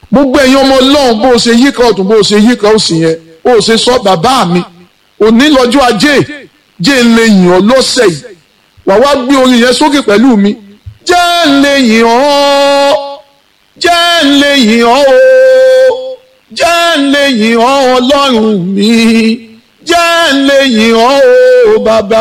gbogbo ẹ̀yin ọmọ ọlọ́run bó o ṣe yíká ọ̀tún bó o ṣe yíká òsì yẹn bó o ṣe sọ bàbá mi òní lọ́jọ́ ajé jẹ́ ń lè yìn ọ́ lọ́sẹ̀ yìí wàá wá gbé orin yẹn sókè pẹ̀lú mi jẹ́ ń lè yìn ọ́ jẹ́ ń lè yìn ọ́ o jẹ́ ń lè yìn ọ́ ọlọ́run mi jẹ́ ń lè yìn ọ́ o bàbá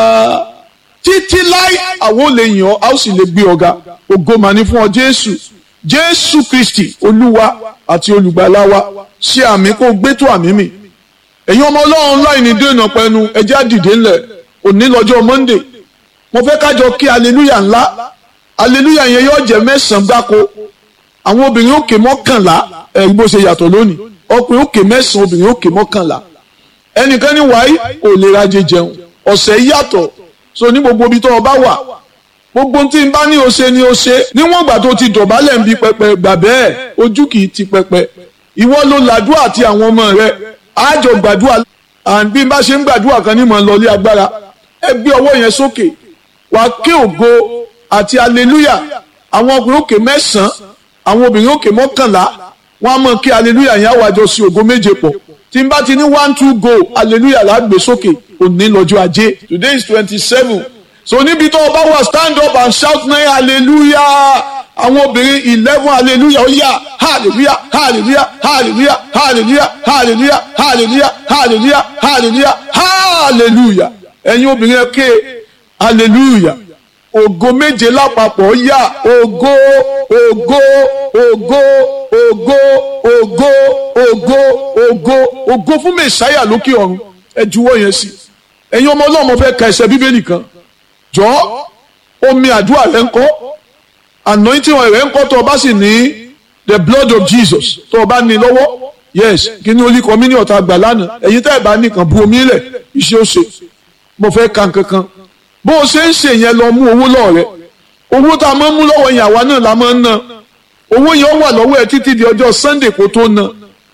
títí láì àwọn ò lè yìn ọ́ a ó sì lè gbé ọ̀gá ògo mà ní fún ọ jésù jésù kristi olúwa àti olùgbàlà wa ṣe àmì kó gbé tó àmì mi ẹ̀yin ọmọ ọlọ́run láì ní dènà pẹ̀lú ẹjẹ́ àdìdé ńlẹ̀ òní lọ́jọ́ monday mo fẹ́ kájọ kí aleluya ńlá aleluya yẹn yóò jẹ́ mẹ́sàn-án gbáko àwọn obìnrin òkè mọ́kànlá ẹ̀rí bó ṣe yàtọ̀ lónìí ọkùnrin òkè mẹ́sàn-án obìnrin òkè mọ́kànlá ẹnìkan ní wàá ò lè rajẹ jẹun ọ̀sẹ̀ yàtọ̀ so ní gbogbo ibi tó o bá wà gbogbo tí n bá ní o ṣe ni o ṣe níwọ̀n ìgbà tó ti dọ̀bálẹ̀ ń bi pẹpẹ gbà bẹ́ẹ̀ ojú kì í ti pẹpẹ ìwọ ló làdúrà àti àwọn ọmọ rẹ àjọ gbàdúrà and bí n bá ṣe ń gbàdúrà kan ní mọ̀ lọ́lé agbára ẹ gbé ọwọ́ yẹn sókè wà á ké ògo àti aleluya àwọn ọkùnrin òkè mẹ́sàn-án àwọn obìnrin òkè mọ́kànlá wọ́n á mọ̀ kí aleluya yẹn àwàjọ sí ògo méje pọ̀ tí n bá ti ní one two go aleluya lágbè sókè òní lọ́jọ́ ajé today is twenty seven so níbi tó o bá wà stand up and shout nine hallelujah àwọn obìnrin eleven hallelujah ó yá hallelujah hallelujah hallelujah hallelujah hallelujah hallelujah hallelujah hallelujah hallelujah ẹ̀yin obìnrin ẹ ké hallelujah ògo méje lápapọ̀ yá ògo ògo ògo ògo ògo ògo ògo ògo fún mẹ̀sáyà lókè ọ̀run ẹ juwọ́ yẹn sí ẹ̀yin ọmọ ọlọ́mọ fẹ́ ka ẹsẹ̀ bíbélì kan jọ omi àdúrà rẹ ń kọ́ anointing rẹ ń kọ́ tó o bá sì ní the blood of Jesus tó o bá ní lọ́wọ́ yes kí ni olú kọ́mí ní ọ̀tá gbà lánàá ẹ̀yin tẹ́ ẹ̀ bá nìkan bu omi lẹ̀ iṣẹ́ ó ṣe mo fẹ́ ka nǹkankan bó o ṣe ń ṣe yẹn lọ mú owó lọ́ọ̀ rẹ owó tá a máa ń mú lọ́wọ́ yẹn àwa náà la máa ń ná owó yẹn wà lọ́wọ́ ẹ títí di ọjọ́ Sunday kó tó ná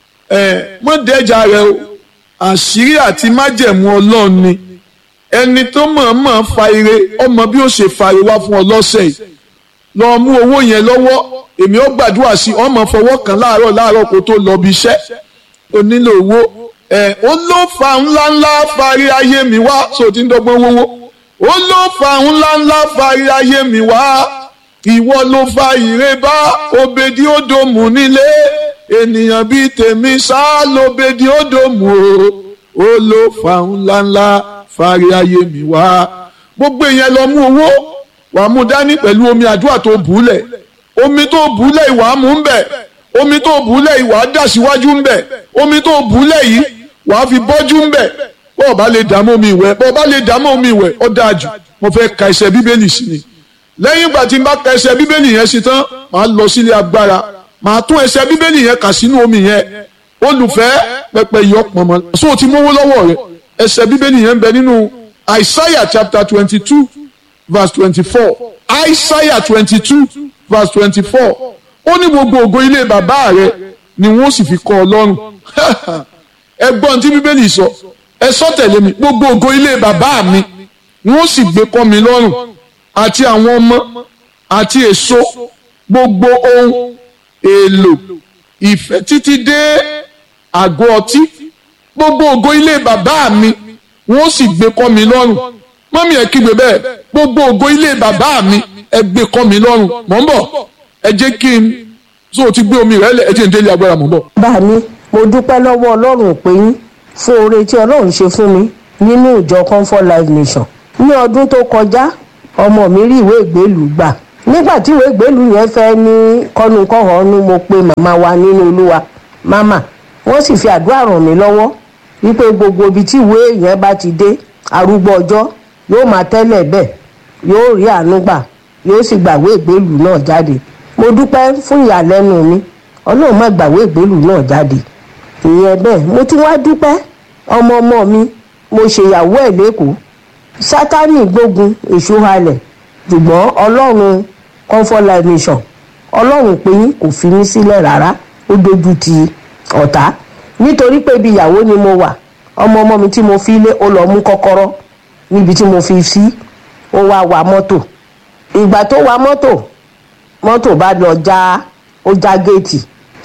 ẹ mọ́ dẹ́jà rẹ o àṣírí àti májẹ̀mú Ọlọ́run ni ẹni tó mọ̀ọ́mọ̀ fa ire ọmọ bí ó ṣe fa ire wá fún ọ lọ́sẹ̀ yìí lọ mú owó yẹn lọ́wọ́ èmi ó gbàdúrà sí ọmọ fọwọ́ kan láàárọ̀ láàárọ̀ kó tó lọ bí iṣẹ́ ó nílò owó ẹ̀ ó ló fa ńláńlá fari ayé mi wá so ti ń dọ́gbọ́n wówó ó ló fa ńláńlá fari ayé mi wá ìwọ ló fa ire bá obedi odomu nílé ènìyàn bíi tèmi sá lóbedi odomu o ó ló fa ńláńlá fari ayé mi wá gbogbo èèyàn lọ mú owó wàá mú dání pẹ̀lú omi àdúrà tó bùúlẹ̀ omi tó bùúlẹ̀ ìwà mú ń bẹ̀ omi tó bùúlẹ̀ ìwà dà síwájú ń bẹ̀ omi tó bùúlẹ̀ yìí wàá fi bọ́jú ń bẹ̀ bọ́ọ̀ bá lè dààmú omi ìwẹ̀ bọ́ọ̀ bá lè dààmú omi ìwẹ̀ ó dáa jù mo fẹ́ ka ẹsẹ̀ bíbélì sí ni lẹ́yìn ìgbà tí n bá ka ẹsẹ̀ bíbélì yẹn sí tán màá lọ sílé agbára màá tún ẹsẹ̀ bíbélì yẹn kà sínú omi yẹn olùfẹ́ pẹpẹ yọ pọ̀nmọ́ so ti mówó lọ́wọ́ rẹ ẹsẹ̀ bíbélì yẹn ń bẹ nínú Isaiah chapter twenty two verse twenty-four Isaiah twenty-two verse twenty-four ó ní gbogbo ògo ilé bàbá rẹ ni wọ́n sì fi kọ́ ọ lọ́rùn ẹgbọ́n tí bíbélì sọ ẹ sọ tẹ̀lé mi gbogbo ògo ilé bàbá mi wọ́n sì gbé kọ́ mi lọ́rùn àti àwọn ọmọ àti èso gbogbo ohun èlò ìfẹ́ títí dé àgọ́ ọtí gbogbo ògo ilé bàbá mi wọ́n sì gbé kọ́ mi lọ́rùn mọ́mí ẹ̀ kígbe bẹ́ẹ̀ gbogbo ògo ilé bàbá mi ẹ gbé kọ́ mi lọ́rùn mọ̀ ń bọ̀ ẹ jẹ́ kí n so ti gbé omi rẹ̀ lẹ̀ ẹ jẹ́ n délé agbára mọ̀ ń bọ̀. bá mi mo dúpẹ́ lọ́wọ́ ọlọ́run pé yín fún oore tí ọlọ́run ṣe fún mi nínú ìjọ comfort life nation ní ọdún tó kọjá ọmọ mi rí ìwé ìgbélùú gbà nígbà tí ìwé ìgbélùú yẹn fẹ́ ní kọ́nukọ́hónú mo pe màmá wa nínú olúwa màmá wọ́n sì fi àdúrà ràn mí lọ́wọ́ wípé gbogbo ibi tí ìwé yẹn bá ti dé arúgbó ọjọ́ yóò máa tẹ́lẹ̀ bẹ́ẹ̀ yóò rí àánú gbà yóò sì gbàwé ìgbélùú náà jáde mo dúpẹ́ fún ìyàlẹ́nu mi ọlọ́run má gbàwé ìgbélùú náà jáde ìyẹn bẹ́ẹ̀ mo tún wá dúpẹ́ ọmọ ọmọ mi mo ṣèyàwó ẹ̀ lẹ́kọ̀ọ́ sátánì gbógun èṣù halẹ̀ ṣùgbọ́n ọlọ́run comfort life mission ọlọ́run pé yín kò fi mí sílẹ̀ rárá ó dojú ti ọ̀tá nítorí pé ibi ìyàwó ni mo wà ọmọ ọmọ mi tí mo fi lé ó lọ mú kọ́kọ́rọ́ níbi tí mo fi sí ó wá wa mọ́tò ìgbà tó wa mọ́tò mọ́tò bá lọ já ó já géètì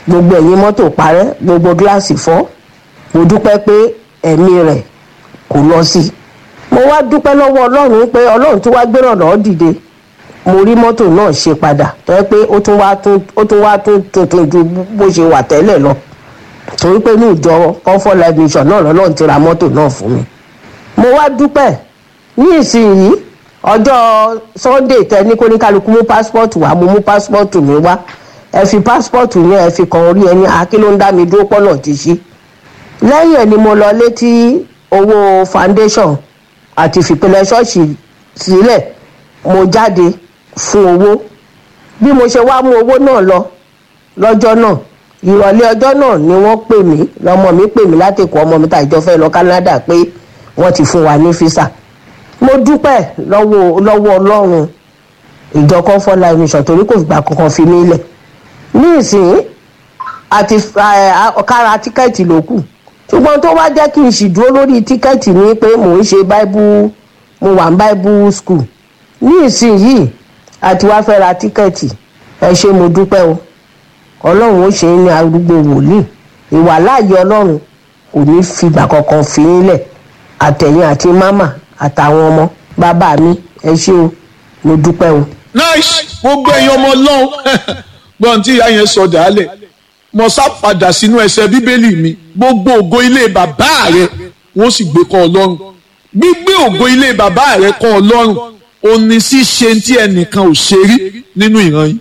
gbogbo ẹ̀yìn mọ́tò parẹ́ gbogbo gíláàsì fọ́ mo dúpẹ́ pé ẹ̀mí rẹ̀ kò lọ sí i mo wá dúpẹ́ lọ́wọ́ ọlọ́run pé ọlọ́run tó wá gbéràn lọ́ọ́ dìde mo rí mọ́tò náà ṣe padà tó yẹ pé ó tún wá tún ó tún wá tún tuntun ju bó ṣe wà tẹ́lẹ̀ lọ torí pé ní ìjọ comfort life mission náà lọ́lọ́run ti ra mọ́tò náà fún mi mo wá dúpẹ́ ní ìsinyìí ọjọ́ sunday tẹ ní kóníkálukú mú passport wá mo mú passport mi wá ẹ fi passport yẹn ẹ fi kan orí ẹni akí ló ń dá mi dúró pọ́nà ti ṣí lẹ́yìn ẹ̀ ni mo lọ létí owó foundation àti fìpínlẹ̀ ṣọ́ọ̀ṣì sílẹ̀ mo jáde fún owó bí mo ṣe wá mú owó náà lọ lọ́jọ́ náà ìrọ̀lẹ́ ọjọ́ náà ni wọ́n pè mí lọ́mọ mi pè mí láti kó ọmọ mi tàjọ fẹ́ lọ Canada pé wọ́n ti fún wa ní físà mo dúpẹ́ lọ́wọ́ lọ́wọ́ ọlọ́run ìjọ comfort life mission torí kò fìgbà kankan fi mí lẹ̀ ní ìsìn àti kára tíkẹ́ẹ̀tì ló kù ṣùgbọ́n tó wá jẹ́ kí n sì dúró lórí tíkẹ́ẹ̀tì ni pé mò ń ṣe bible mo wà ní bible school ní ìsìn yìí àti wá fẹ́ ra tíkẹ́ẹ̀tì ẹ ṣé mo dúpẹ́ o ọlọ́run ó ṣe é ní arúgbó wòlíì ìwà láàyè ọlọ́run kò ní fìgbà kankan fi í lẹ̀ àtẹ̀yìn àti mámà àtàwọn ọmọ bàbá mi ẹ ṣé o mo dúpẹ́ o. nice gbogbo ẹ̀yin ọmọ ọlọ́run gbọ́n tí ìyá yẹn sọ dàálẹ̀ mo sá padà sínú ẹsẹ̀ bíbélì mi gbogbo ògo ilé bàbá rẹ wọ́n sì gbé kọ́ ọlọ́run gbígbé ògo ilé bàbá rẹ kọ́ ọlọ́run òní ṣíṣe tí ẹnìkan ò ṣe rí nínú ìran yìí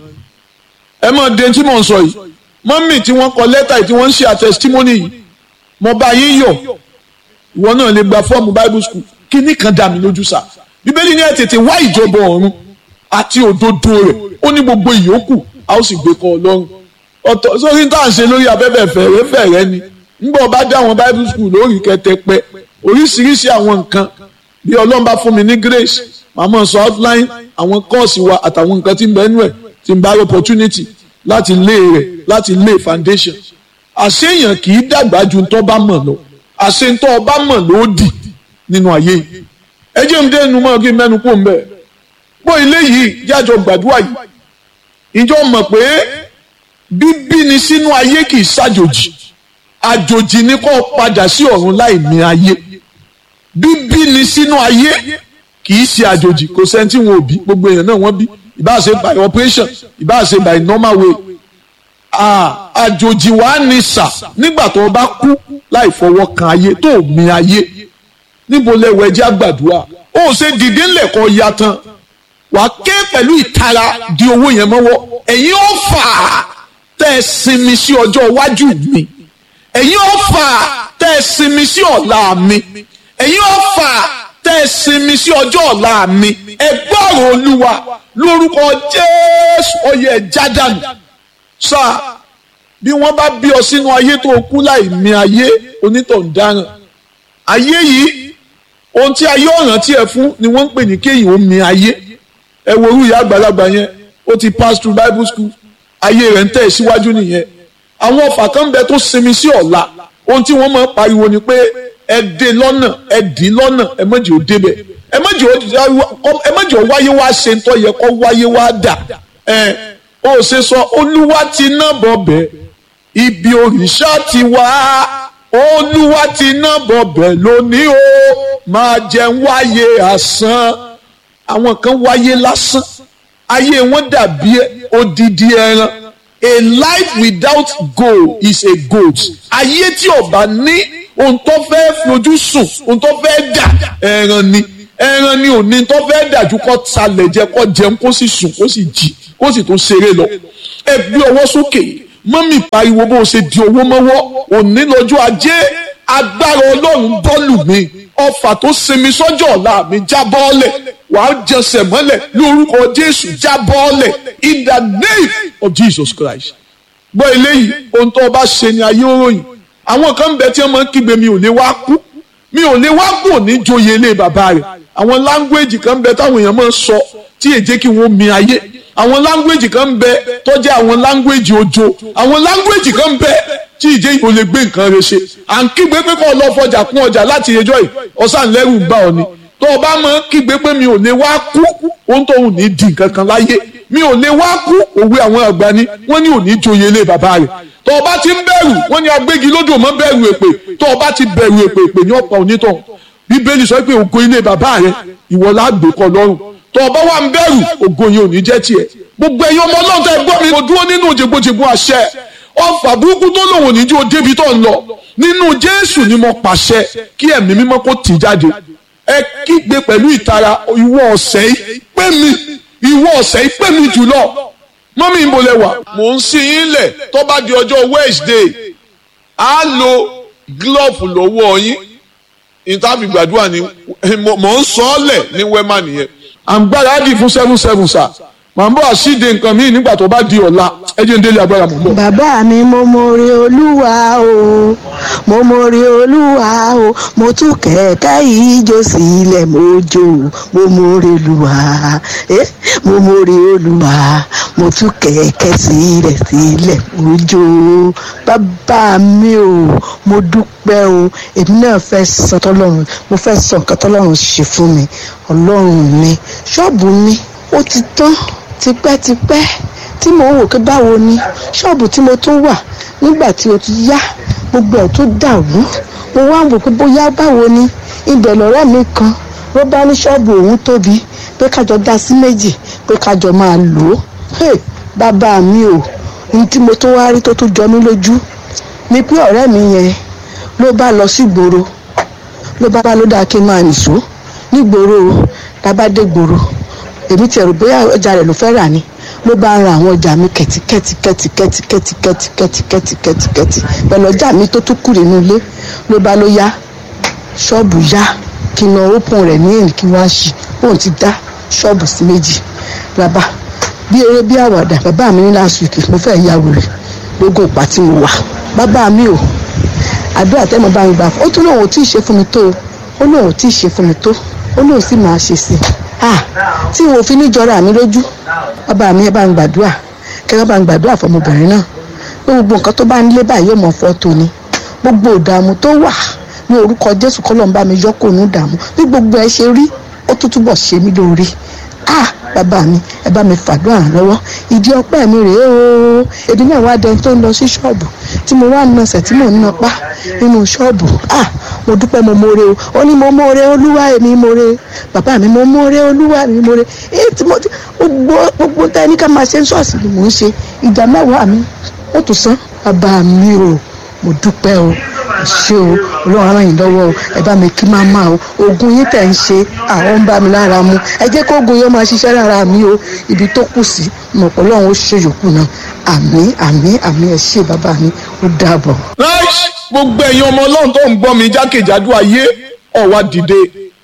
ẹ mọ̀ de tí mò ń sọ yìí mọ́mì tí wọ́n kọ lẹ́tà yìí tí wọ́n ń ṣe àtẹ̀sítímọ́nì yìí mo bá yín yọ̀ ìwọ náà lè gba fọ́ọ̀mù bible school kíní kan dà mí lójú sá bíbélì ní ẹ tètè wá ìjọba ọ̀run àti òdodo rẹ̀ ó ní gbogbo ìyókù a ó sì gbé kọ́ ọlọ́run ọ̀tọ̀ sórí tá à ń ṣe lórí abẹ́bẹ̀ fẹ̀rẹ̀ fẹ̀rẹ̀ ni nígbà ọba dá àwọn bible school lórí kẹtẹpẹ oríṣiríṣi àwọn nǹkan bí ọlọ́run bá fún mi ní grace màmá sọ outline àwọn kọ́ọ̀sì wa àtàwọn nǹkan tí ń bẹ nú ẹ̀ tí ń bá rí opportunity láti lé rẹ̀ láti lé foundation àṣeyàn kì í dàgbà ju ntọ́ bá mọ̀ lọ àṣentọ́ ọba mọ̀ ló dì nínú ayé yìí ẹ jẹ́ ń dẹ́nu mọ́ kí n mẹ́nu kó ń bẹ̀ bó ilé yìí jájọ gbàdúrà yìí ìjọ mọ̀ pé bíbí ni sínú ayé kì í ṣàjòjì àjòjì ni kó padà sí ọ̀run láì ní ayé bíbí ni sínú ayé kì í ṣe àjòjì kò sẹ́ni tí wọn ò bí gbogbo èèyàn náà wọ́n bí ìbáà ṣe by operation ìbáà ṣe by normal way àjòjì wàá ní sà nígbà tó o bá kú láì fọwọ́ kan ayé tó o mi ayé níbo lẹ́wọ̀ ẹjẹ́ àgbàdua ó ṣe dìde ńlẹ̀ kọ́ ya tán wàá ké pẹ̀lú ìtara di owó yẹn mọ́wọ́ ẹ̀yin ó fà á tẹ́ ẹ sinmi sí ọjọ́ iwájú mi ẹ̀yin ó fà á tẹ́ ẹ sinmi sí ọ̀la mi ẹ̀yin ó fà á tẹ́ ẹ sinmi sí ọjọ́ ọ̀la mi ẹ gbọ́rọ̀ olúwa lórúkọ jésù ọyẹ jádànù sáà bí wọ́n bá bí ọ sínú ayé tó kú láì mí ayé onítọ̀ ń dáràn ayé yìí ohun tí ayé ọ̀ràn tí ẹ fún ni wọ́n ń pè ní kéyìn ó mí ayé ẹ wo orú ìyá àgbàlagbà yẹn ó ti pass through bible school ayé rẹ̀ ń tẹ̀ síwájú nìyẹn àwọn ọ̀fà kan ń bẹ tó sinmi sí ọ̀la ohun tí wọ́n máa ń pariwo ni pé ẹ dé lọ́nà ẹ dì lọ́nà ẹ mọ̀jì ó débẹ̀ ẹ mọ̀jì ó wáyé wá ṣe ń tọ́ yẹ kó wáyé wá dà ẹ ó ṣe sọ olúwa ti ná bọ̀bẹ̀ ibi òrìṣà ti wá olúwa ti ná bọ̀bẹ̀ lónìí o máa jẹun wáyé àsán àwọn kan wáyé lásán ayé wọn dàbí odidi ẹran a life without goal is a goat ayé tí ó bá ní ohun tó fẹ́ fojú sùn ohun tó fẹ́ dà ẹran ni ẹran ni òní tó fẹ́ dàjú kó talẹ̀ jẹ kó jẹun kó sì sùn kó sì jí kó sì tún ṣeré lọ ẹ gbé ọwọ́ sókè mọ́mì pariwo bó o ṣe di owó mọ́wọ́ òní lọ́jọ́ ajé agbára ọlọ́run bọ́ọ̀lù mi ọfà tó sinmi sọ́jọ́ ọ̀la mi já bọ́ọ̀lẹ̀ wàá jẹsẹ̀ mọ́lẹ̀ lórúkọ jésù já bọ́ọ̀lẹ̀ in the name of jesus christ gbọ́ eléyìí ohun tó o bá ṣe ni ayé òròyìn àwọn kan bẹ tí wọ́n máa ń kígbe mi ò lè wá kú mi ò lè wá kú òní joyè ilé bàbá rẹ̀ àwọn láńgbéèjì kan bẹ táwọn èèyàn máa ń sọ tí èjé kí wọ́n mi ayé àwọn láńgbéèjì kan bẹ tó jẹ́ àwọn láńgbéèjì ojo àwọn láńgbéèjì kan bẹ tí ìjẹ́ ìbò lè gbé nǹkan rẹ̀ ṣe à ń kígbe pé kọ́ ọ lọ fọjà kún ọjà láti ẹjọ́ yìí ọ̀sán lẹ́rù bá ọ ni tó o bá mọ kígbe pé mi ò lè wá kú ohun tó ń ní di nǹkan kan láyé mi ò lè wá kú òwe àwọn àgbà ni wọ́n ní òní joyè ilé bàbá rẹ̀ tó o bá ti ń bẹ̀rù wọ́n ní agbégi lódò mọ́ bẹ̀rù èpè tó o bá ti bẹ̀rù èpè èpè ní ọ̀pá onítọ̀ bíbélì sọ pé ògo ilé bàbá rẹ̀ ìwọ lágbè kọ lọ́rùn tó o bá wà ń bẹ̀rù ògo yẹn ò ní jẹ́ tiẹ̀ gbogbo ẹ̀yin ọmọ ọlọ́run tẹ́ gbọ́ mi mo dúró nínú jẹgbọjẹgbọ àṣẹ ọfà burúkú tó lòun ò ní jó débi tó ń lọ nínú jésù ni mo pàṣẹ kí ẹ̀mí mímọ́ kó tì jáde ẹ kígbe pẹ̀lú ìtara ìwọ ọ̀sẹ̀ yìí pé mi ìwọ ọ̀sẹ̀ yìí pé mi jùlọ mọ́mí ń bolẹ̀ wà. mò ń sin yín lẹ̀ tó bá di ọjọ́ wednesday á lo glove lọ́wọ́ yín ìtàbí gbàdúrà ni mò ń sọ ọ́ lẹ̀ ní wema nìyẹn. à ń gbáradì fún seven seven sir màá bọ̀ àṣìde nǹkan míì nígbà tó bá di ọ̀la ẹ jẹ́ ń délé agbára mọ̀ bọ̀. bàbá mi mo mọ̀rẹ́ olúwa o mo mọ̀rẹ́ olúwa o mo tún kẹ̀kẹ́ ìjó sílẹ̀ mo jó mo mọ̀rẹ́ olúwa eh mo mọ̀rẹ́ olúwa mo tún kẹ̀kẹ́ sílẹ̀ sílẹ̀ mo jó bàbá mi o mo dúpẹ́ o èmi náà fẹ́ sọ tọ́lọ́run mo fẹ́ sọ nǹkan tọ́lọ́run ṣe fún mi ọlọ́run mi ṣọ́ọ̀bù mi ó ti tán tipẹ́tipẹ́ tí mò ń wò pé báwo ni ṣọ́ọ̀bù tí mo tún wà nígbà tí o ti yá gbogbo ẹ̀ tó dàrú mo wá wò pé bóyá báwo ni ibẹ̀ lọ́rẹ́ mi kan ló bá ní ṣọ́ọ̀bù òun tóbi pé kájọ dá sí méjì pé kájọ máa lò ó hey, bàbá mi ò ní tí mo tó wá rí tó tún jọ mí lójú ni pé ọ̀rẹ́ mi yẹn ló bá lọ sí gbòòrò ló bá bá ló dáa kí n máa nìṣó nígboro la bá dé gbòòrò èmi ti ẹ̀rù bóyá ọjà rẹ̀ ló fẹ́ rà ni ló bá ń ra àwọn ọjà mi kẹ̀tíkẹ̀tí kẹ̀tíkẹ̀tí kẹ̀tíkẹ̀tí kẹ̀tíkẹ̀tí kẹ̀tíkẹ̀tí pẹ̀lú ọjà mi tó tún kù nínú ilé ló bá ló yá ṣọ́ọ̀bù yá kí n lọ ópọn rẹ̀ ní èyí kí wọ́n á ṣí bóun ti dá ṣọ́ọ̀bù sí méjì bàbá bí eré bí àwàdà bàbá mi ní last week mo fẹ́ ya wèrè lógún ìpá tí mo wà bàbá mi ò àdúrà tẹ́mọ̀ bá mi gbà fún ó tún lóun ò tí ì ṣe fún mi tó ó lóun ò tí ì ṣe fún mi tó ó lóun sì máa ṣe sí i ah tí wọn ò fi ní jọra mi lójú bàbá mi ẹ bá ń gbàdúrà kẹ bá ń gbàdúrà fọmọbìnrin náà pé gbogbo nǹkan tó bá ń lé báyìí yóò mọ fọ́tò ni gbogbo ìdààmú tó wà ní orúkọ jésù kọ́ ló ń bá mi yọ kó nù dààmú bí gbogbo ẹ ṣe rí ó tún túbọ̀ ṣe mí lóore ah bàbá mi ẹ bá mi fàdúrà lọ́wọ́ ìdí ọpẹ́ mi rèé o èmi náà wá dẹni tó ń lọ sí ṣọ́ọ̀bù tí mo wá nọsẹ̀ tí mò ń nọpá nínú ṣọ́ọ̀bù ah mo dúpẹ́ mo mọ̀ọ́re o ó ní mo mọ̀ọ́re olúwa èmi mọ̀ọ́re bàbá mi mo mọ̀ọ́re olúwa mi mọ̀ọ́re èyí tí mo ti gbogbo gbogbo tá ẹni ká máa ṣe ń ṣọ́ọ̀ṣì ni mò ń ṣe ìdá mẹ́wàá mi ó tún san bàbá mi o mo dúpẹ́ o ṣé o ọlọ́run ara yìí lọ́wọ́ o ẹ bá mi kí máa máa o oògùn yín tẹ̀ ń ṣe àwọn ń bá mi lára mu ẹ jẹ́ kó oògùn yóò máa ṣiṣẹ́ lára mi o ibi tó kù sí mọ̀ pé ọlọ́run ó ṣe yòókù náà àmín àmín àmín ẹ ṣé bàbá mi ó dàbọ̀. Nice. gbogbo ẹ̀yin ọmọ ọlọ́run tó ń gbọ́ mi jákèjádò ayé ọ̀wá dìde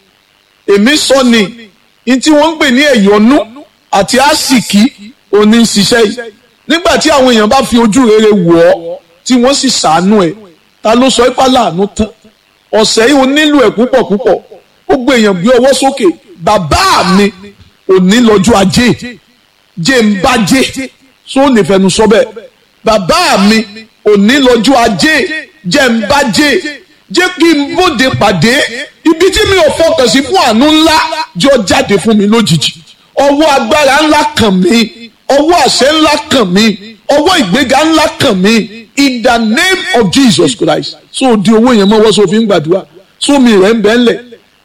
èmi sọ ni ní tí wọ́n ń pè ní ẹ̀yọ́nú àti àsìkí òní ń ṣiṣẹ́ yìí nígbà tí àwọn èèyàn bá fi ojú rere wọ̀ ọ́ tí wọ́n sì ṣàánú ẹ̀ ta ló sọ ipá láàánú tán ọ̀sẹ̀ yìí ó nílò ẹ̀ púpọ̀ púpọ̀ gbogbo èèyàn gbé ọwọ́ sókè bàbá mi òní lọ́jọ́ ajé jẹ́ ń bá jẹ́ só lè fẹnu sọ bẹ́ẹ̀ bàbá mi òní lọ́jọ́ ajé jẹ́ ń bá jẹ́ jẹ́ kí n bóde pàdé ibi tí mi ò fọkàn sí fún àánú ńlá jọ jáde fún mi lójijì ọwọ́ agbára ńlá kàn mí ọwọ́ àṣẹ ńlá kàn mí ọwọ́ ìgbéga ńlá kàn mí in the name of Jesus Christ so di owó yẹn mọ́wọ́ so fi ń gbàdúrà so mi rẹ̀ ń bẹ́ ńlẹ̀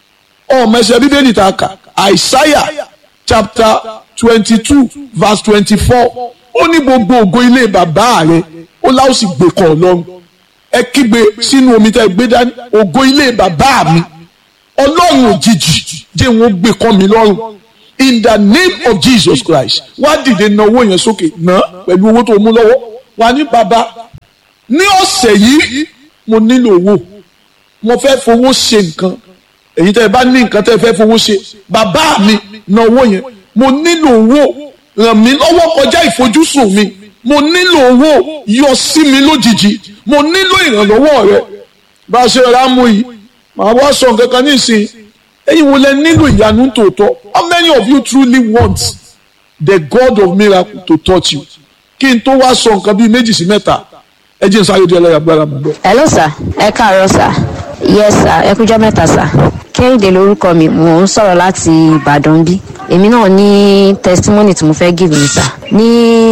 ọmọ ẹsẹ̀ bíbélì ta kà Isaiah chapter twenty two verse twenty four ó ní gbogbo ògo ilé bàbá rẹ̀ ó láwọn sì gbé kọ́ ọlọ́run ẹ kígbe sínú omi tẹ́ gbé dání ògo ilé bàbá mi ọlọ́run òjijì jẹ́ wọn gbé kọ́ mi lọ́rùn in the name of Jesus Christ wá dìde na owó yẹn sókè ná pẹ̀lú owó tó mú lọ́wọ́ wà ní bàbá ní ọ̀sẹ̀ yìí mo nílò owó mo fẹ́ fowó ṣe nǹkan èyí tẹ́ ẹ bá ní nǹkan tẹ́ ẹ fẹ́ fowó ṣe bàbá mi na owó yẹn mo nílò owó ràn mí lọ́wọ́ kọjá ìfojúsùn mi mo nílò owó yọ sí mi lójijì mo nílò ìrànlọ́wọ́ rẹ bá a ṣe rà mú yìí màá wá sọ nǹkan kan nísìnyí ẹ̀yin wo lẹ nílò ìyanu tòótọ́ how many of you truly want the God of miracle to touch you kí n tó wá sọ nǹkan bíi méjì sí mẹ́ta ẹ jẹ́ n sáré di ẹlẹ́yà gbára mọ́ bọ́. hello sir ẹ káàárọ̀ sir yes sir ẹ kújọ́ mẹ́ta sir kẹ́hìndé lórúkọ mi mò ń sọ̀rọ̀ láti ìbàdàn bí èmi náà ní testimony tí mo fẹ́ give mi sà ní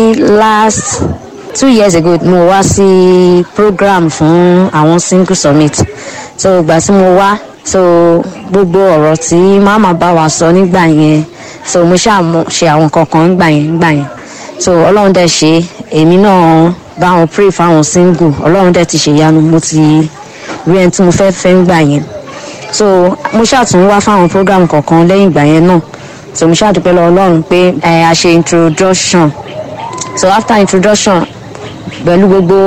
last two years ago mo wá sí program fún àwọn single summit so ìgbà tí mo wá so gbogbo ọ̀rọ̀ tí màmá bá wa sọ nígbà yẹn so mo ṣáà mo ṣe àwọn kankan nígbà yẹn nígbà yẹn so ọlọ́run dẹ̀ ṣe èmi náà bá wọn pray fáwọn single ọlọ́run dẹ̀ ti ṣèyanu mo ti rí ẹni tí mo fẹ́ fẹ́ nígbà yẹn so mo ṣàtún wá fáwọn program kọ̀ọ̀kan lẹ́yìn ìgbà yẹn náà so mo ṣàdúpẹ́ lọ ọlọ́run pé ẹ a ṣe introduction so after introduction pẹ̀lú gbogbo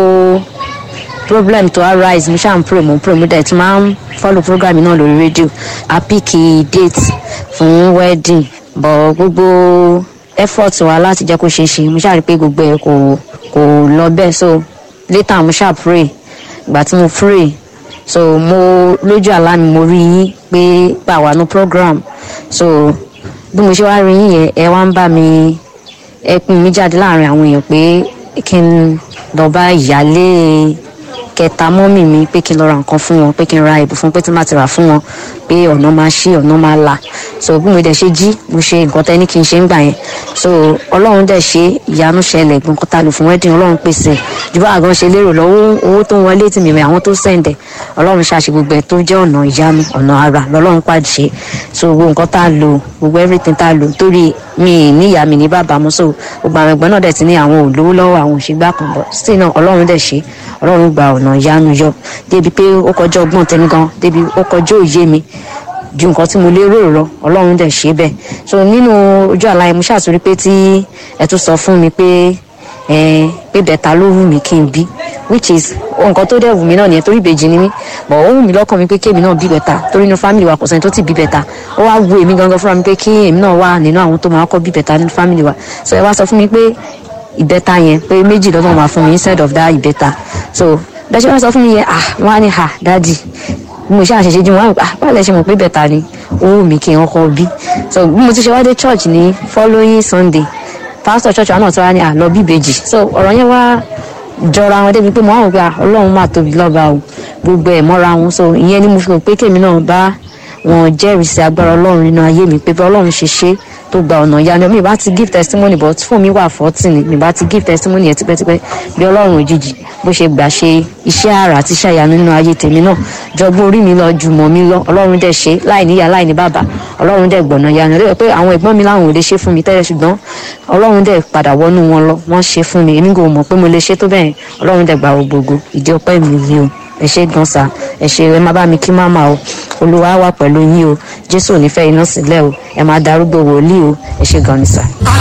problem to arise mo ṣáà ń pray mo ń pray mo dẹ̀ tún máa ń follow program náà lórí rédíò a pick date fún wedding but gbogbo effort wa láti jẹ́ kó ṣeé ṣe mo ṣáà rí pé gbogbo ẹ̀ kò kò lọ bẹ́ẹ̀ so later mo ṣáà pray ìgbà tí mo pray so mo lójú àlá mi mo rí yín pé pàwọ́ no program so bí mo ṣe wá rí yín yẹn ẹ wá ń bá mi ẹ pin mi jáde láàrin àwọn èèyàn pé kí n lọ bá ìyálé kẹta mọ́mì mi pé kí n lọ ra nǹkan fún wọn pé kí n ra ìbò fún pé tí n bá ti rà fún wọn pé ọ̀nà máa ṣí ọ̀nà máa là so bí mo dẹ̀ ṣe jí mo ṣe nǹkan tẹ́ ní kí n ṣe ń gbà yẹn so ọlọ́run dẹ̀ ṣe ìyanu ṣẹlẹ̀ gbọ̀ǹkan ta lò fún wedding ọlọ́run pèsè ju bá àgàn ṣe lérò lọ́wọ́ owó tó ń wọlé tì mí rẹ̀ àwọn tó sẹ̀ǹdẹ̀ ọlọ́run ṣàṣe gbogbo ẹ̀ tó jẹ́ ọ̀nà ìyanu ọ̀nà ara lọ́lọ́run pàṣẹ so gbogbo nǹkan tá a lò gbogbo everything tá a lò torí mi ní ìyá mi ní bàbá mo so gbogbo àwọn ẹgbẹ́ náà dẹ̀ ti ní àwọn òlówó lọ́wọ́ àwọn òṣègbà kan bọ̀ sí náà ọlọ́run dẹ̀ ṣe ọlọ́run gba ọ̀nà ìyanu yọ débi pé ó kọjá ọgbọ́n tẹni gan débi ó kọjá òye mi ju nǹkan tí mo lérò lọ ọlọ́run dẹ̀ ṣe bẹ́ẹ̀ so nínú ojú àlá yẹn mo ṣàtúrí pé tí ẹ tún sọ fún mi pé ẹ pé bẹ̀ta ló wù mí kí n bí which is nǹkan tó dẹ̀ wù mí náà nìyẹn torí ìbejì ni mí but ó wù mí lọ́kàn mi pé kémi náà bí bẹ̀ta torí inú family wa kò sẹ́ni tó ti bí bẹ̀ta ó wá wù èmi gangan fúnra mi pé kí èmi náà wà nínú àwọn tó máa kọ́ bí bẹ̀ta nínú family wa so ẹ wá sọ fún mi pé ìbẹ́ta yẹn pé méjì lọ́dọ̀ máa fún mi instead of that ìbẹ́ta so bẹ́ẹ̀ ṣe wọ́n sọ fún mi yẹn ah wọ́n á ní ha dáàdì bí mo ṣe àṣẹṣe jí wọn á ah báwo lẹ ṣe mọ̀ pé bẹ́ẹ̀ta ni ó wù mí kí n kọ́ bí so bí mo ti ṣe wá dé church ní following sunday pastor church wa náà ti wá ní àlọ́ bíbejì so ọ̀rọ̀ yẹn wá jọra wọn débi pé mo á wò pé ọlọ́run máa tóbi lọ́ba o gbogbo ẹ̀ mọ́ra wọn so ìyẹn ni mo fi hàn pé kèmi náà bá wọn jẹ́rìí sí agbára ọlọ́run nínú ayé mi pé bí ọlọ́run ṣe ṣe tó gba ọ̀nà ìyanu mi bá ti give testimony but fún mi wà fourteen ni mi bá ti give testimony yẹn tipẹ́tipẹ́ bí ọlọ́run òjijì bó ṣe gbà ṣe iṣẹ́ àrà àti iṣẹ́ ìyanu nínú ayé tèmi náà jọgbọ́n orí mi lọ jùmọ̀ mi lọ ọlọ́run dẹ̀ ṣe láì níyà láì ní bàbá ọlọ́run dẹ̀ gbọ̀nà ìyanu lóye pé àwọn ẹ̀gbọ́n mi láwọn ò lè ṣe fún mi tẹ́lẹ̀ ṣùgbọ́n ọlọ́run dẹ̀ padà wọnú wọn lọ wọ́n ṣe fún mi èmi kò mọ̀ pé mo lè ṣe tó bẹ́ẹ̀ ọlọ́run dẹ̀ gbà gbogbo ìdí ọpẹ́ mi ni o ẹ ṣe gan sa ẹ ṣe ẹ má bá mi kí máma o olúwa wà pẹ̀lú yín o jésù ò ní fẹ́ iná sílẹ̀ o ẹ máa darúgbó wòlíì o ẹ ṣe gan ni sa.